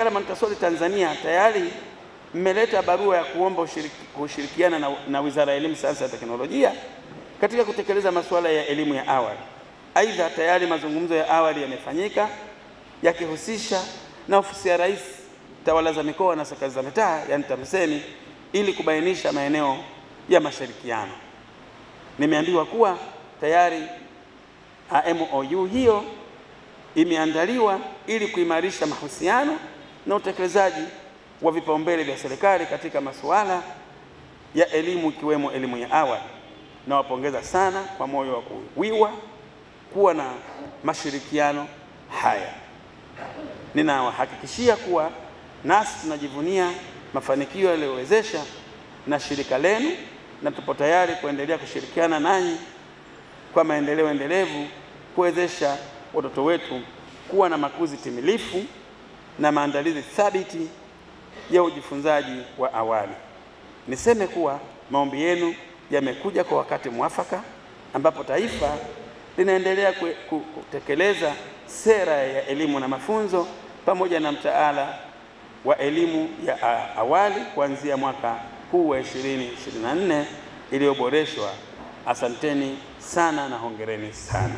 Shirika la Montessori Tanzania tayari mmeleta barua ya kuomba ushiriki, kushirikiana na, na Wizara ya Elimu, Sayansi na Teknolojia katika kutekeleza masuala ya elimu ya awali. Aidha, tayari mazungumzo ya awali yamefanyika yakihusisha na ofisi ya Rais, tawala za mikoa na serikali za mitaa, yani TAMISEMI, ili kubainisha maeneo ya mashirikiano. Nimeambiwa kuwa tayari MOU hiyo imeandaliwa ili kuimarisha mahusiano na utekelezaji wa vipaumbele vya serikali katika masuala ya elimu ikiwemo elimu ya awali. Nawapongeza sana kwa moyo wa kuwiwa kuwa na mashirikiano haya. Ninawahakikishia kuwa nasi tunajivunia mafanikio yaliyowezesha na shirika lenu na tupo tayari kuendelea kushirikiana nanyi kwa maendeleo endelevu kuwezesha watoto wetu kuwa na makuzi timilifu na maandalizi thabiti ya ujifunzaji wa awali. Niseme kuwa maombi yenu yamekuja kwa wakati mwafaka ambapo taifa linaendelea kutekeleza sera ya elimu na mafunzo pamoja na mtaala wa elimu ya awali kuanzia mwaka huu wa 2024 iliyoboreshwa. Asanteni sana na hongereni sana.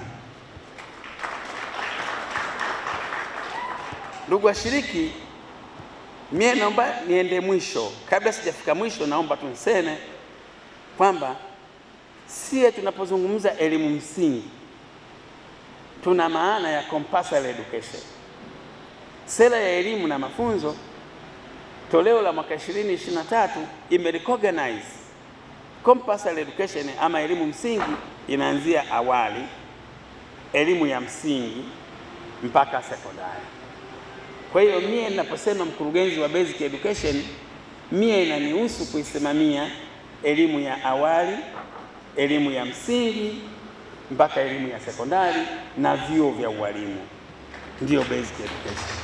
Ndugu washiriki, mie naomba niende mwisho. Kabla sijafika mwisho, naomba tu niseme kwamba sie tunapozungumza elimu msingi tuna maana ya compulsory education. Sera ya elimu na mafunzo toleo la mwaka 2023 imerecognize compulsory education ama elimu msingi inaanzia awali, elimu ya msingi mpaka sekondari. Kwa hiyo mie ninaposema mkurugenzi wa basic education, mie inanihusu kuisimamia elimu ya awali, elimu ya msingi mpaka elimu ya sekondari na vyuo vya ualimu, ndiyo basic education.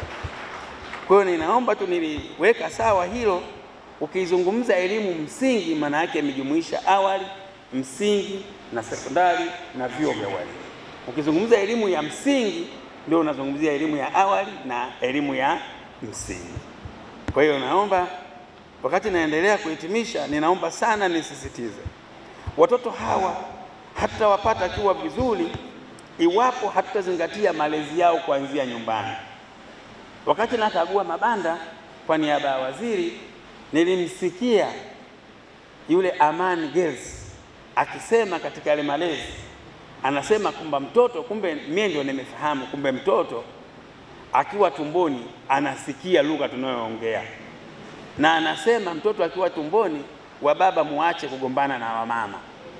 Kwa hiyo ninaomba tu niliweka sawa hilo. Ukizungumza elimu msingi, maana yake imejumuisha awali, msingi na sekondari na vyuo vya ualimu. Ukizungumza elimu ya msingi, ndio unazungumzia elimu ya awali na elimu ya msingi. Kwa hiyo naomba, wakati naendelea kuhitimisha, ninaomba sana nisisitize, watoto hawa hatutawapata kiwa vizuri iwapo hatutazingatia malezi yao kuanzia nyumbani. Wakati nakagua mabanda kwa niaba ya waziri, nilimsikia yule Amani Girls akisema katika yale malezi, anasema kwamba mtoto, kumbe mie ndio nimefahamu, kumbe mtoto akiwa tumboni anasikia lugha tunayoongea, na anasema mtoto akiwa tumboni wa baba muache kugombana na wamama.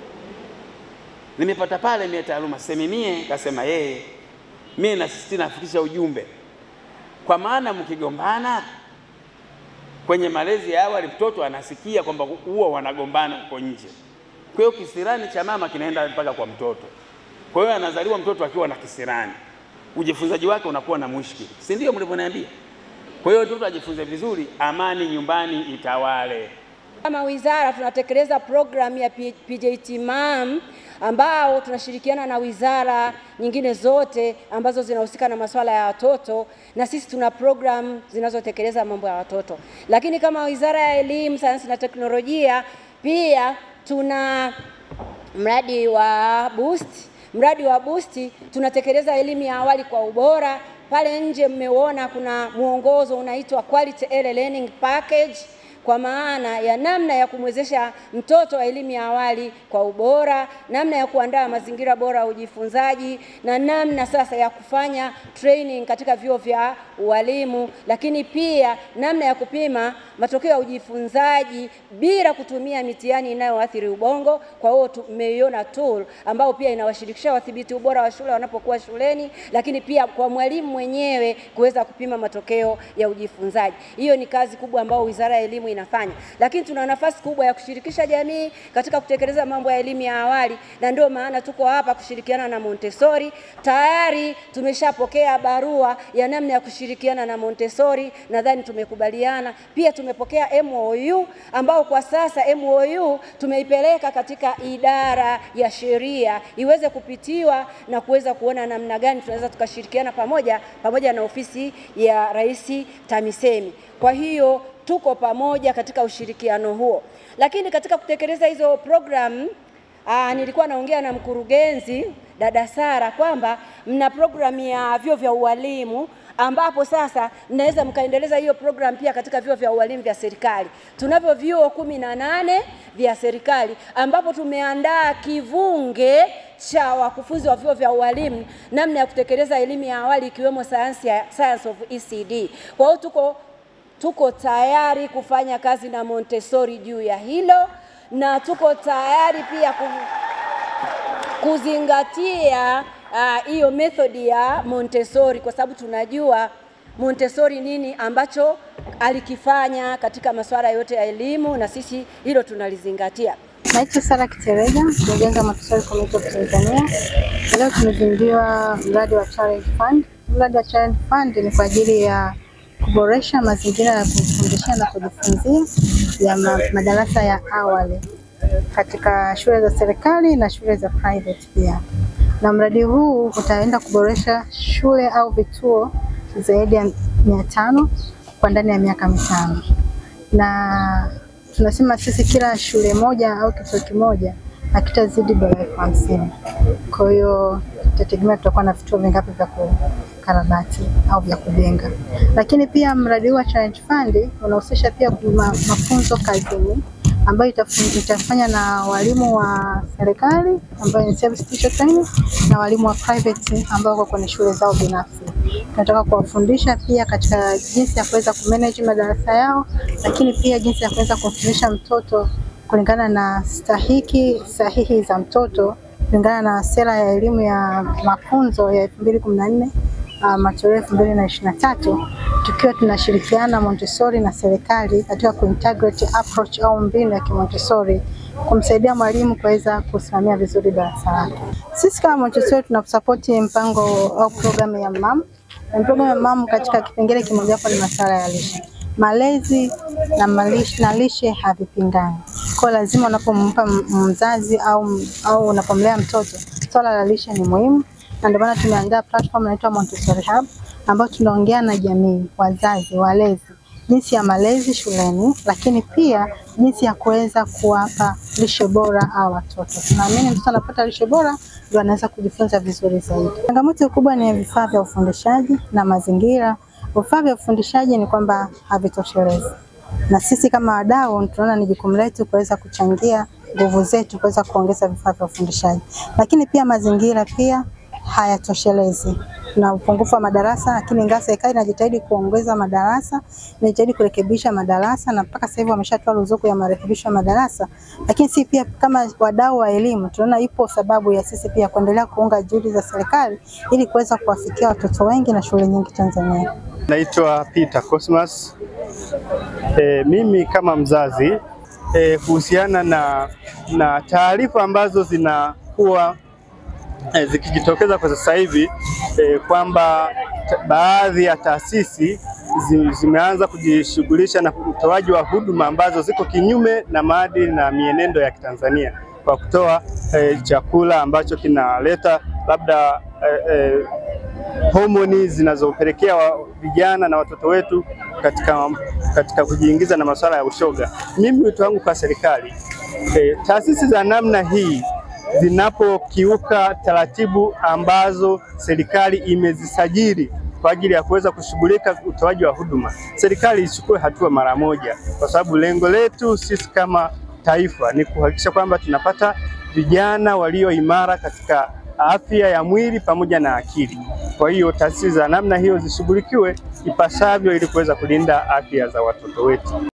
Nimepata pale mie taaluma semi mie kasema yeye, mie nasisitiza nafikisha ujumbe kwa maana mkigombana kwenye malezi ya awali, mtoto anasikia kwamba huwa wanagombana huko nje. Kwa hiyo kisirani cha mama kinaenda mpaka kwa mtoto. Kwa hiyo anazaliwa mtoto akiwa na kisirani, ujifunzaji wake unakuwa na mushkili, si ndio mlivyoniambia? Kwa hiyo mtoto ajifunze vizuri, amani nyumbani itawale. Kama wizara tunatekeleza programu ya PJT MAM ambao tunashirikiana na wizara nyingine zote ambazo zinahusika na masuala ya watoto, na sisi tuna programu zinazotekeleza mambo ya watoto. Lakini kama Wizara ya Elimu, Sayansi na Teknolojia pia tuna mradi wa Boost. Mradi wa Boost tunatekeleza elimu ya awali kwa ubora. Pale nje mmeuona kuna mwongozo unaitwa Quality Early Learning Package kwa maana ya namna ya kumwezesha mtoto wa elimu ya awali kwa ubora, namna ya kuandaa mazingira bora ya ujifunzaji na namna sasa ya kufanya training katika vyuo vya ualimu, lakini pia namna ya kupima matokeo ya ujifunzaji bila kutumia mitihani inayoathiri ubongo. Kwa hiyo tumeiona tool ambao pia inawashirikisha wadhibiti ubora wa shule wanapokuwa shuleni, lakini pia kwa mwalimu mwenyewe kuweza kupima matokeo ya ujifunzaji. Hiyo ni kazi kubwa ambayo Wizara ya Elimu inafanya, lakini tuna nafasi kubwa ya kushirikisha jamii katika kutekeleza mambo ya elimu ya awali, na ndio maana tuko hapa kushirikiana na Montessori. Tayari tumeshapokea barua ya namna ya kushirikiana na Montessori, nadhani tumekubaliana. Pia tumepokea MOU ambao kwa sasa MOU tumeipeleka katika idara ya sheria iweze kupitiwa na kuweza kuona namna gani tunaweza tukashirikiana pamoja pamoja na ofisi ya Rais TAMISEMI. Kwa hiyo tuko pamoja katika ushirikiano huo, lakini katika kutekeleza hizo programu Aa, nilikuwa naongea na mkurugenzi dada Sara kwamba mna programu ya vyuo vya ualimu ambapo sasa mnaweza mkaendeleza hiyo program pia katika vyuo vya ualimu vya serikali. Tunavyo vyuo kumi na nane vya serikali ambapo tumeandaa kivunge cha wakufunzi wa vyuo vya ualimu namna ya kutekeleza elimu ya awali ikiwemo sayansi ya science of ECD. Kwa hiyo tuko tuko tayari kufanya kazi na Montessori juu ya hilo na tuko tayari pia ku, kuzingatia hiyo uh, methodi ya Montessori kwa sababu tunajua Montessori nini ambacho alikifanya katika masuala yote ya elimu na sisi hilo tunalizingatia. Naitwa Sara Kiterega, mkurugenzi wa Montessori Community of Tanzania. Leo tumezinduliwa mradi wa Challenge Fund. Mradi wa Challenge Fund ni kwa ajili ya kuboresha mazingira ya kufundishia na kujifunzia ya ma madarasa ya awali katika shule za serikali na shule za private pia. Na mradi huu utaenda kuboresha shule au vituo zaidi ya mia tano kwa ndani ya miaka mitano, na tunasema sisi kila shule moja au kituo kimoja hakitazidi dola elfu hamsini. Kwa hiyo tutategemea tutakuwa na vituo vingapi vya kukarabati au vya kujenga. Lakini pia mradi huu wa Challenge Fund unahusisha pia ma, mafunzo kazini ambayo itafanya na walimu wa serikali ambayo ni service teacher training na walimu wa private ambao wako kwenye shule zao binafsi. Tunataka kuwafundisha pia katika jinsi ya kuweza kumanage madarasa yao, lakini pia jinsi ya kuweza kumfundisha mtoto kulingana na stahiki sahihi za mtoto kulingana na sera ya elimu ya mafunzo ya elfu mbili kumi na nne uh, matoleo elfu mbili na ishirini na tatu tukiwa tunashirikiana Montessori na serikali katika kuintegrate approach au mbinu ya kimontessori kumsaidia mwalimu kuweza kusimamia vizuri darasa lake. Sisi kama Montessori tunasapoti mpango au programu ya MAM. Programu ya MAM katika kipengele kimojawapo ni masuala ya lishe malezi na malishe, na lishe havipingani. Kwa lazima unapompa mzazi au, au unapomlea mtoto swala la lishe ni muhimu, na ndio maana tumeandaa platform inaitwa Montessori Hub ambayo tunaongea na jamii, wazazi, walezi jinsi ya malezi shuleni, lakini pia jinsi ya kuweza kuwapa lishe bora au watoto. Tunaamini mtoto anapata lishe bora ndio anaweza kujifunza vizuri zaidi. Changamoto kubwa ni vifaa vya ufundishaji na mazingira Vifaa vya ufundishaji ni kwamba havitoshelezi, na sisi kama wadau tunaona ni jukumu letu kuweza kuchangia nguvu zetu kuweza kuongeza vifaa vya ufundishaji, lakini pia mazingira pia hayatoshelezi na upungufu wa madarasa, lakini ingawa serikali inajitahidi kuongeza madarasa, inajitahidi kurekebisha madarasa na mpaka sasa hivi wameshatoa ruzuku ya marekebisho ya madarasa, lakini si pia kama wadau wa elimu tunaona ipo sababu ya sisi pia kuendelea kuunga juhudi za serikali ili kuweza kuwafikia watoto wengi na shule nyingi Tanzania. Naitwa Peter Cosmas. E, mimi kama mzazi e, kuhusiana na, na taarifa ambazo zinakuwa e, zikijitokeza kwa sasa hivi e, kwamba baadhi ya taasisi zi, zimeanza kujishughulisha na utoaji wa huduma ambazo ziko kinyume na maadili na mienendo ya Kitanzania kwa kutoa e, chakula ambacho kinaleta labda e, e, homoni zinazopelekea vijana na watoto wetu katika, katika kujiingiza na masuala ya ushoga. Mimi wito wangu kwa serikali e, taasisi za namna hii zinapokiuka taratibu ambazo serikali imezisajili kwa ajili ya kuweza kushughulika utoaji wa huduma, serikali ichukue hatua mara moja, kwa sababu lengo letu sisi kama taifa ni kuhakikisha kwamba tunapata vijana walio imara katika afya ya mwili pamoja na akili. Kwa hiyo taasisi za namna hiyo zishughulikiwe ipasavyo ili kuweza kulinda afya za watoto wetu.